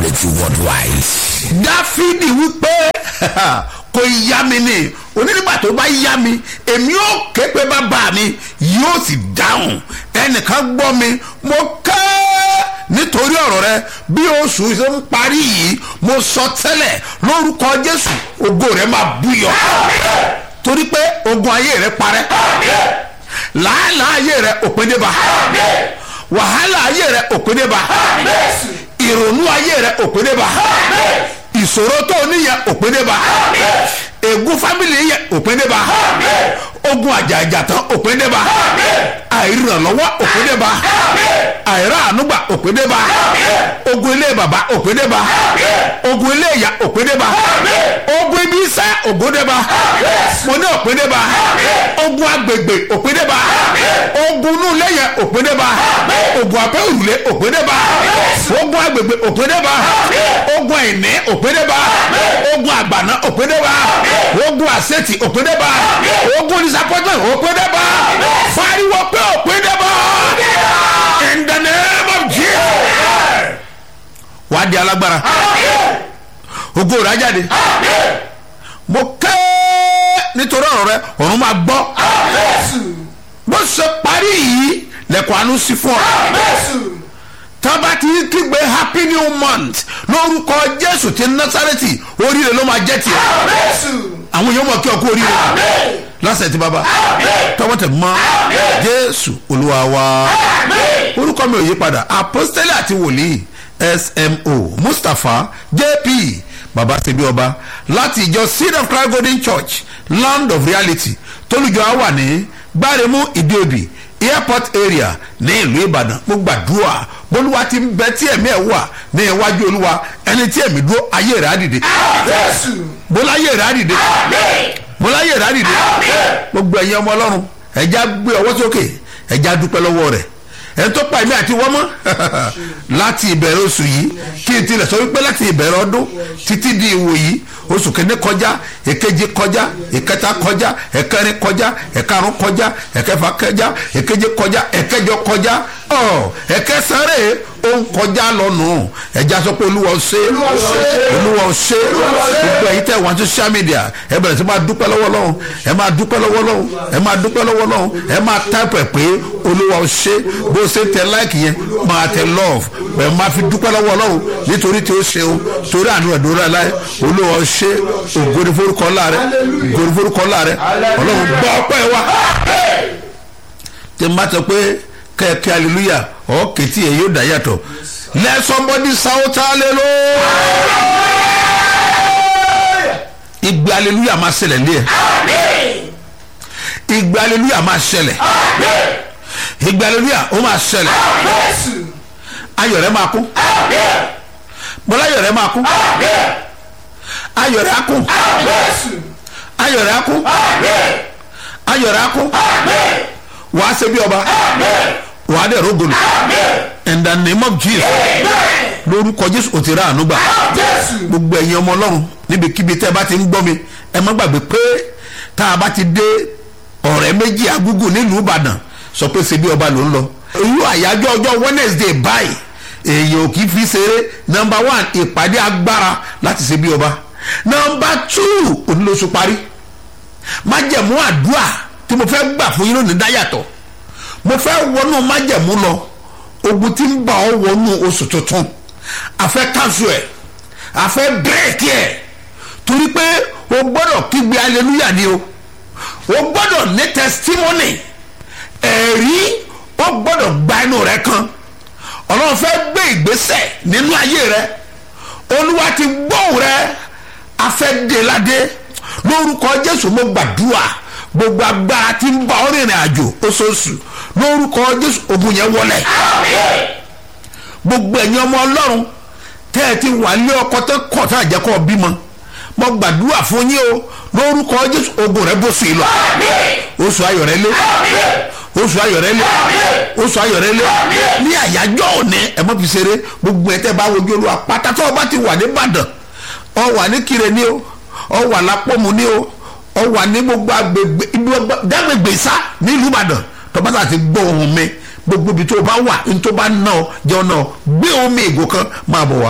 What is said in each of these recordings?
authority worldwide. dáfídì wípé kò yá mi ni onígbà tó bá yá mi èmi ò ké pé bàbá mi yóò sì dáhùn ẹnìkan gbọ́ mi mo ké nítorí ọ̀rọ̀ rẹ bí oṣù ṣe ń parí yìí mo sọ tẹ́lẹ̀ lórúkọ jésù ògo rẹ máa búyọ torí pé ogun ayé rẹ parẹ́ làálàá ayé rẹ òpin dé bá wàhálà ayé rẹ òpin dé bá ìrònú ayé rẹ òpin dé bá ìṣòro tó o níyẹn òpin dé bá ègún fámìlì yẹn òpin dé bá ogun àjàjà tán òpin dé bá àìrànlọ́wọ́ òpin dé bá àìrá ànúgbà òpin dé bá ogun ilé bàbá òpin dé bá ogun ilé ìyá òpin dé bá ogun ibi iṣẹ́ ògùn dé bá mo ní òpin dé bá ogun agbègbè òpin dé bá ogun inú ilé yẹn òpin dé bá ogun abẹ́ òrùlé òpin dé bá ogun agbègbè òpin dé bá ogun àìní òpin dé bá ogun àgbàná òpin dé bá ogun àṣetì òpin dé bá ogun disappointment òpin dé bá fariwo pé òpin dé bá in the name of jesus wàá di alágbára ogun rà jáde mo kẹ́ nítorí ọ̀rọ̀ rẹ ọ̀run máa gbọ́ bó ṣe parí yìí lẹ́kọ̀ọ́ àánú sí fún ọ tábà tí kígbe happy new month lórúkọ jésù ti násàrẹ́tì oríire ló máa jẹ́ tiẹ̀ àwọn èèyàn mọ̀ kí ọkọ oríire lásẹ̀ tí bàbá tọwọ́ tẹ̀ mọ́ jésù olúwa wa orúkọ mi ò yí padà apostoli àti wòlíì smo mustapha jp baba sebi ọba láti ìjọ seed of christ golden church land of reality tólùjọ á wà ní gbáremú ìdíòbí airport area ní ìlú ìbàdàn mo gbàdúrà bólúwa ti ń bẹ tí ẹ̀mí ẹ̀ wà ní iwájú olúwa ẹni tí ẹ̀mí dúró ayé rẹ̀ á dìde bólá ayé rẹ̀ á dìde bólá ayé rẹ̀ á dìde gbogbo ẹ̀yin ọmọ ọlọ́run ẹ̀já gbé ọwọ́ sókè ẹ̀já dúpẹ́ lọ́wọ́ rẹ̀ ẹ̀ tó pa èmi àti wọ́n mọ́ láti ìbẹ̀rẹ̀ oṣù yìí kí n tilẹ̀ sọ wípé láti ìbẹ̀rẹ̀ ọdún títí di ìwò yìí oṣù kìíní kọjá èkejì kọjá ìkẹta kọjá ẹ̀kẹrin kọjá ẹ̀karùn kọjá ẹ̀kẹfà kọjá èkeje kọjá ẹ̀kẹjọ kọjá ọ ẹ̀kẹsàrè ó ń kọjá lọ́nù ẹ̀já sọ pé olúwa ṣe olúwa ṣe gbogbo ẹ̀yin tẹ̀ wọ́n social media ẹ bẹ̀rẹ̀ sí máa dúpẹ́ lọ́wọ́ lọ́hùn ẹ máa dúpẹ́ lọ́wọ́ lọ́hùn ẹ máa dúpẹ́ lọ́wọ́ lọ́hùn ẹ máa táìpù ẹ̀ pé olúwa ṣe bó ṣe tẹ láìkì yẹn máa tẹ love ẹ máa fi dúpẹ́ lọ́wọ́ lọ́hùn nítorí tí ó ṣe o torí àánú ẹ̀ dúró láì olúwa ṣe ògòdì forúkọ láàrẹ ògòdì forúkọ láàrẹ ọlọ́run gbọ́ ọpẹ́ wa tí n bá sọ pé kẹ́ẹ̀kẹ́ hallelujah ọ̀ kẹ́tì ẹ̀ yóò dá yàtọ̀ let somebody shout hallelujah ìgbé hallelujah máa ṣẹlẹ̀ lé ẹ̀ ìgbé hallelujah máa ṣẹlẹ̀ ìgbé hallelujah ó máa ṣẹlẹ̀ ayọ̀ rẹ̀ máa kún bọ́lá ayọ̀ rẹ̀ máa kún ayọ̀ rẹ̀ á kún ayọ̀ rẹ̀ á kún ayọ̀ rẹ̀ á kún wàá ṣe bí ọba wàá dẹ̀ rógolo in the name of jesus lórúkọ jésù ò ti rà àánú gbà gbogbo ẹ̀yin ọmọ ọlọ́run níbikíbi tẹ́ ẹ bá ti ń gbọ́ mi ẹ má gbàgbé pé tá a bá ti dé ọ̀rẹ́ méjì agúgù nílùú ìbàdàn sọ pé ṣe bí ọba ló ń lọ irú àyájọ́ ọjọ́ wednesday báyìí èèyàn ò kì í fi ṣeré number one ìpàdé agbára láti ṣe bí ọba number two onílóṣù parí májẹ̀mú àdúrà tí mo fẹ́ gbà fún yín lónìí dáyàtọ̀ mo fẹ́ wọnú májẹ̀mú lọ ogun tí ń bá ọ wọnú oṣù tuntun àfẹ́ kánṣu ẹ̀ àfẹ́ bírèkì ẹ̀ torí pé o gbọ́dọ̀ kígbe aleluya ni o o gbọ́dọ̀ ní testimony ẹ̀rí o gbọ́dọ̀ gba inú rẹ kan ọlọ́run fẹ́ gbé ìgbésẹ̀ nínú ayé rẹ olúwa ti gbóhùn rẹ afẹ́déládé lórúkọ jésù mo gbàdúrà gbogbo agbára tí ń bá ọ rìnrìn àjò oṣooṣù lórúkọ jésù ogun yẹn wọlé gbogbo ẹ̀yin ọmọ ọlọ́run tẹ́ ẹ ti wà lé ọkọ tẹ́ kọ̀ tá àjẹkọ́ bímọ mo gbàdúrà fún yín o lórúkọ jésù ogun rẹ bó sí i lọ oṣù ayọ̀ rẹ lé oṣù ayọ̀ rẹ lé oṣù ayọ̀ rẹ lé ní àyájọ́ òní ẹ mọ́ fi ṣeré gbogbo ẹ̀ tẹ́ bá wojú olúwa pátá tó o bá ti wà ní ìbàdàn ọ wà ní kire ní o ọ wà lápọ̀mù ní o ọ wà ní gbogbo agbègbè ibi dágbègbè sá nílùú ìbàdàn tó bá ti gbọ́ ohun mi gbogbo ibi tó o bá wà ní tó bá ná ọ jẹ́ ọ náà gbé omi ìgò kan máa bọ̀ wá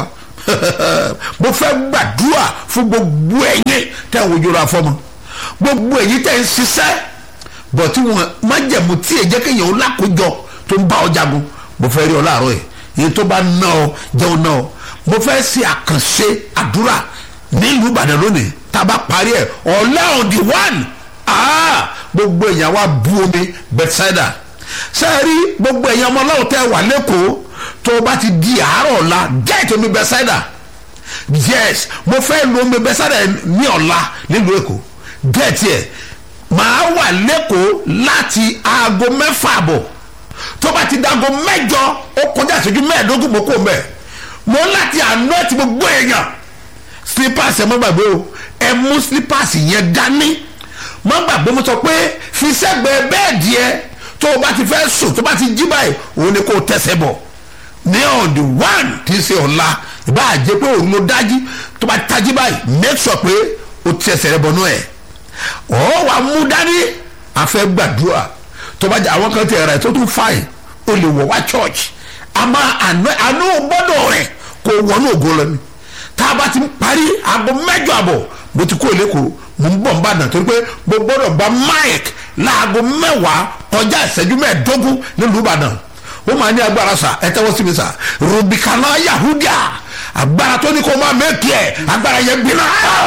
mo fẹ́ gbàdúrà fún gbogbo ẹ̀yin tẹ́ ń wojú ra fọ́mọ gbogbo ẹ̀yin tẹ́ ń ṣiṣẹ́ bọ̀ tí wọn májẹ̀mú tí èjẹ́ kéèyàn ó lákòójọ tó ń bá ọ jagun mo fẹ́ rí ọ láàárọ̀ yìí èyí tó bá ná ọ jẹun ná ọ mo fẹ́ ṣe àkànṣe àdúrà nílùú Ìbàdàn lónìí tá a bá parí ẹ̀ ọ̀la on the one ah gbogbo èèyàn wa bu omi Bethsaida ṣe é rí gbogbo èèyàn ọmọ ọlọ́run tẹ́ wà lẹ́kọ̀ọ́ tó o bá ti di àárọ̀ ọ̀la get omi Bethsaida yes mo fẹ́ lo omi Bethsaida ní ọ̀la nílùú Èkó get yẹ màá wà lẹ́kọ̀ọ́ láti aago mẹ́fà àbọ̀ tó bá ti dago mẹ́jọ ó kọjá ìṣẹ́jú mẹ́ẹ̀ẹ́dógún mo kó mẹ́ẹ̀ mo láti àná ti gbogbo èèyàn slippers ẹ má gbàgbé o ẹ mú slippers yẹn dání má gbàgbé mo sọ pé fi sẹ́gbẹ̀ẹ́ bẹ́ẹ̀dì ẹ tó o bá ti fẹ́ sùn tó o bá ti jí báyìí òun ni kò tẹ̀sẹ̀ bọ̀ ní on the one tí í ṣe ọ̀la ìbá àjẹ́ pé òun ló dájí tó bá tají báyìí make sure pé o ti ẹsẹ̀ rẹ bọnú ẹ̀ ọ̀ wà mú dání àfẹ́ gbàdúrà tó bá jẹ́ àwọn kan ti ẹ̀rọ ẹ̀ tó tún fàì o lè wọ̀ wá church àmọ́ àánú gbọ́dọ̀ rẹ̀ kò wọnú ògo lọ ni tá a bá ti parí aago mẹ́jọ àbọ̀ mo ti kó lẹ́kọ̀ọ́ mo ń bọ̀ ń bàdàn torí pé mo gbọ́dọ̀ gba mike láago mẹ́wàá kọjá ìṣẹ́jú mẹ́ẹ̀ẹ́dógún nílùú ìbàdàn ó máa ní agbára sa ẹ tẹ́wọ́ sí mi sa rubicana yahudia agbára tó ní kó máa mẹ́kì ẹ̀ agbára yẹn gbiná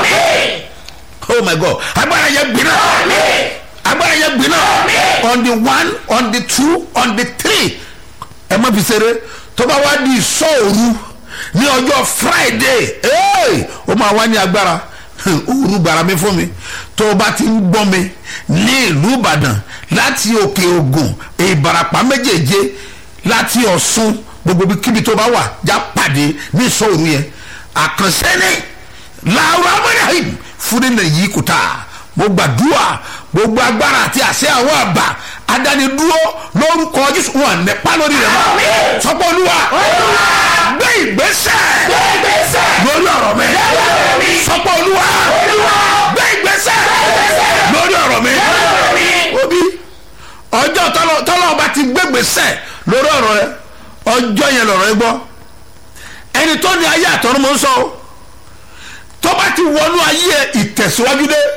oh my god agbára yẹn gbiná agbára yẹn gbiná on the one on the two on the three ẹ má fi ṣeré tó bá wá di ìṣọ́òru ní ọjọ́ friday ó máa wá ní agbára òru gbàrà mi fún mi tó o bá ti ń gbọ́ mi ní ìlú ìbàdàn láti òkè ògùn ìbàràpá méjèèje láti ọ̀ṣun gbogbo kíbi tó bá wà já pàdé ní ìṣòro yẹn àkànṣe ni làwọn amúnáhìm fúnni nà yí kùtà mo gbàdúrà gbogbo agbára àti àṣẹ àwọn àbà adánidúró lórúkọ jésù wọn nípa lórí rẹ mọ sọpọ olúwa gbé ìgbésẹ̀ lórí ọ̀rọ̀ mi sọpọ olúwa gbé ìgbésẹ̀ lórí ọ̀rọ̀ mi obi ọjọ́ tọ́lọ́ ọba ti gbégbèsẹ̀ lórí ọ̀rọ̀ rẹ ọjọ́ yẹn lọ̀rọ̀ ẹ gbọ́ ẹni tó ní ayé àtọ́run mọ́ ń sọ tó bá ti wọnú ayé ẹ ìtẹ̀síwájú dé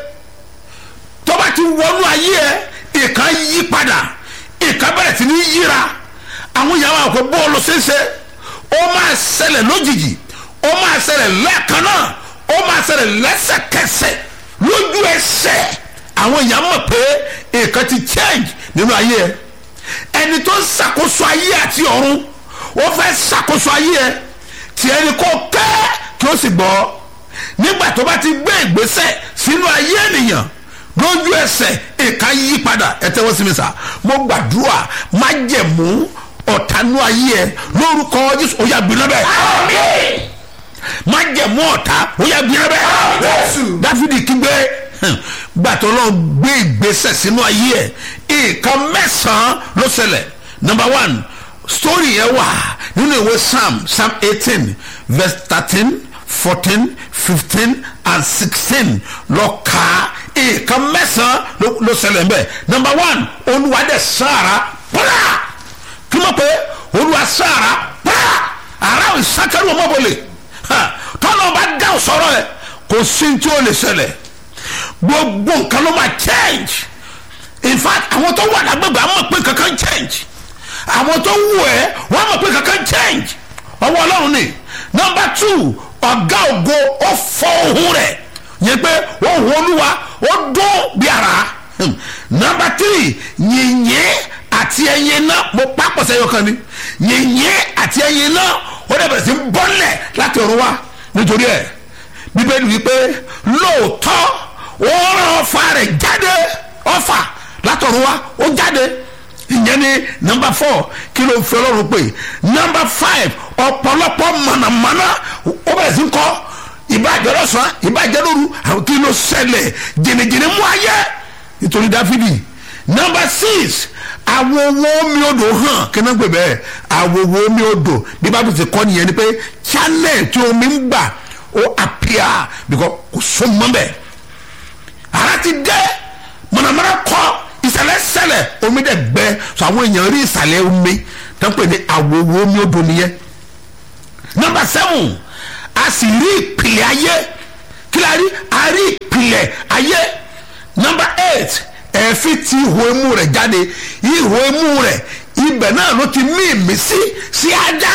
tó bá ti wọnú ayé ẹ ìkan yí padà ìkan bẹ̀rẹ̀ sí ní yíra àwọn ìyàwó àpò bọ́ọ̀lù ṣẹṣẹ ó máa ṣẹlẹ̀ lójijì ó máa ṣẹlẹ̀ lẹ́ẹ̀kan náà ó máa ṣẹlẹ̀ lẹ́sẹ̀kẹsẹ̀ lójú ẹsẹ̀ àwọn èèyàn mọ̀ pé nǹkan ti change nínú ayé ẹ ẹni tó ń ṣàkóso ayé àti ọ̀run ó fẹ́ ṣàkóso ayé ẹ tí ẹni kò kẹ́ kí ó sì gbọ́ nígbà tó bá ti gbé ìgbésẹ̀ sínú ayé ènìyàn lójú ẹsẹ̀ nǹkan yí padà ẹ tẹ́wọ́ sí mi sá mo gbàdúrà má jẹ̀mú ọ̀tánú ayé ẹ lórúkọ jésù ó yà gbiná bẹ́ẹ̀ má jẹ̀mú ọ̀tá ó yà gbiná bẹ́ẹ̀ dáfídì kígbe gbàtọ́ lọ gbé ìgbésẹ̀ sínú ayé ẹ̀ nǹkan mẹ́sàn-án ló ṣẹlẹ̀ number one story yẹn wà nínú ìwé psalm psalm eighteen verse thirteen fourteen fifteen and sixteen lọ ka nǹkan mẹ́sàn-án ló ṣẹlẹ̀ mbẹ́ number one olúwa dẹ̀ sára pàrà kí ló pé olúwa sára pàrà ara ìsákẹ́rù ọmọbọlẹ̀ tọ́lọ́ bá dá sọ̀rọ̀ ẹ̀ kò sí ní tí ó lè ṣẹlẹ̀ gbogbo nǹkan ló máa change in fact àwọn tó wà lágbègbè àwọn mọ̀ pé kankan change àwọn tó wù ẹ́ wọ́n mọ̀ pé kankan change ọwọ́ ọlọ́run ni number two ọ̀gá ògo ó fọ ohun rẹ̀ yẹn pé ohun olúwa ó dún bí ara number three yìnyín àti ẹyin náà mo pápọ̀ sẹ́yọ kan ni yìnyín àti ẹyin náà ó dẹ̀ bẹ̀rẹ̀ sí bọ́lẹ̀ láti ọ̀run wá nítorí ẹ̀ bíbélì wípé lóòótọ́ ó rán ọfà rẹ̀ jáde ọfà látọ̀run wá ó jáde ìyẹn ni nọmba four kí ló ń fi ọlọ́run pè nọmba five ọ̀pọ̀lọpọ̀ mọ̀nàmọ́ná ó bẹ̀rẹ̀ sí kọ́ ìbàjẹ́ lọ́sàn ìbàjẹ́ lóru àwọn kí ló ṣẹlẹ̀ jìnnìjìnnì mú ayé nítorí dáfídì nọmba six àwọn owó omi odò hàn kí náà gbé bẹ́ẹ̀ àwọn owó omi odò bí bá ti kọ́ nìyẹn ni pé channel tí omi ń gbà ó appear because kò sún mọ́ bẹ́ẹ̀ ara ti dẹ́ mọ̀nàmọ́ná kọ́ ìsàlẹ̀ sẹlẹ̀ omi dẹ̀ gbẹ so àwọn èèyàn rí ìsàlẹ̀ omi tó ń pè ní àwòwò omi odò nìyẹn number seven a sì rí ìpìlẹ̀ ayé kí la rí a rí ìpìlẹ̀ ayé number eight ẹ̀fín ti ihò imú rẹ̀ jáde ihò imú rẹ̀ ibẹ̀ náà ló ti mí ìmísí sí ádámù